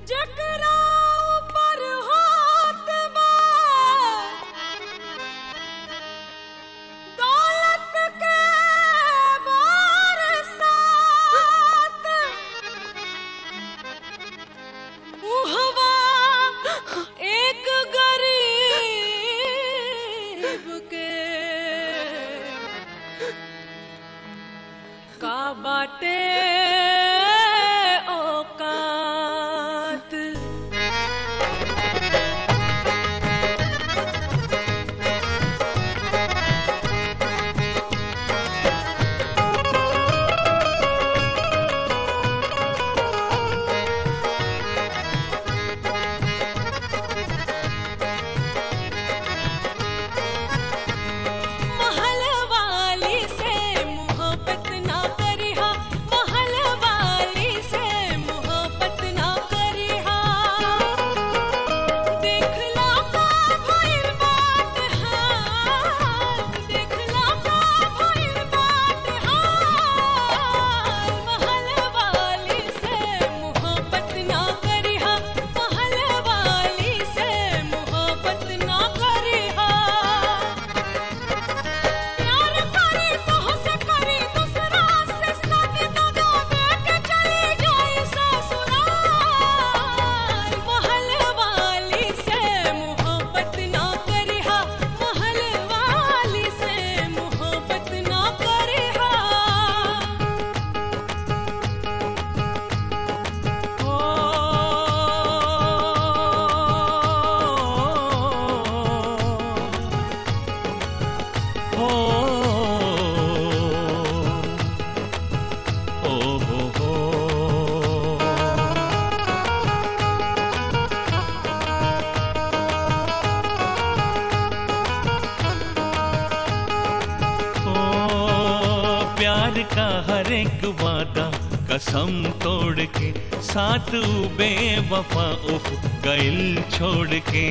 जकरा ऊपर होत बा दौलत के बरसात उहवा एक गरीब के का बाटे औकात महल वाली से मोहब्बत ना करिहा महल वाली से मोहब्बत ना करिहा देखला का भइल बात हाल देखला का भइल बात हाल महल वाली से मोहब्बत ना करिहा महल वाली से मोहब्बत ना करिहा प्यार करे तोहसे करे दूसरा से शादी न गावे के चली जाए ससुराल महल वाली से मोहब्बत ना करिहा महल वाली से मोहब्बत ना करिहा हो हो हो हो ओ प्यार का हर एक वादा कसम तोड़ के साथ बेवफा उफ गइल छोड़ के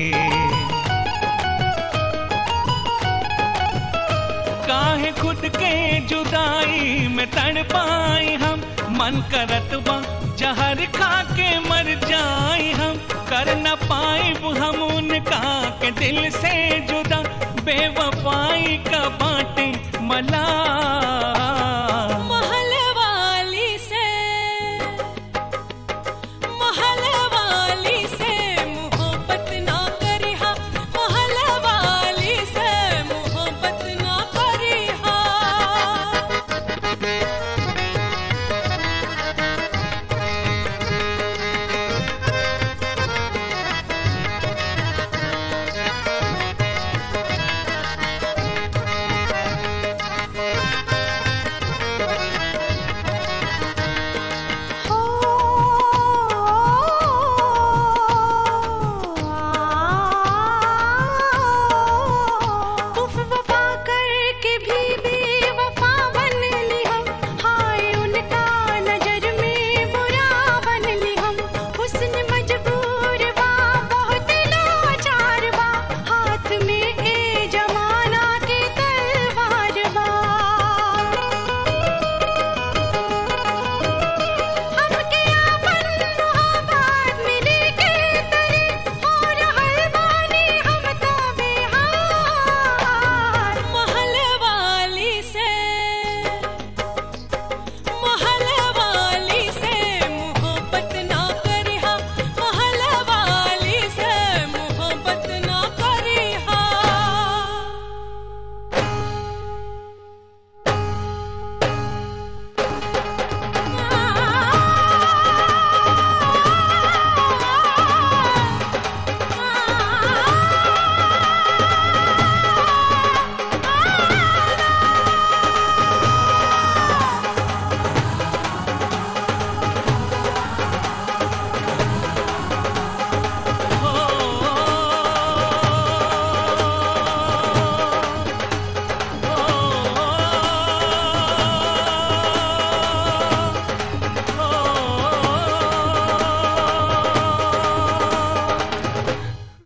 काहे खुद के जुदाई में तड़ पाई हम मन करत बा जहर खा के मर जाई हम कर न पाई हम उनका के दिल से जुदा बेवफाई का बाटे मला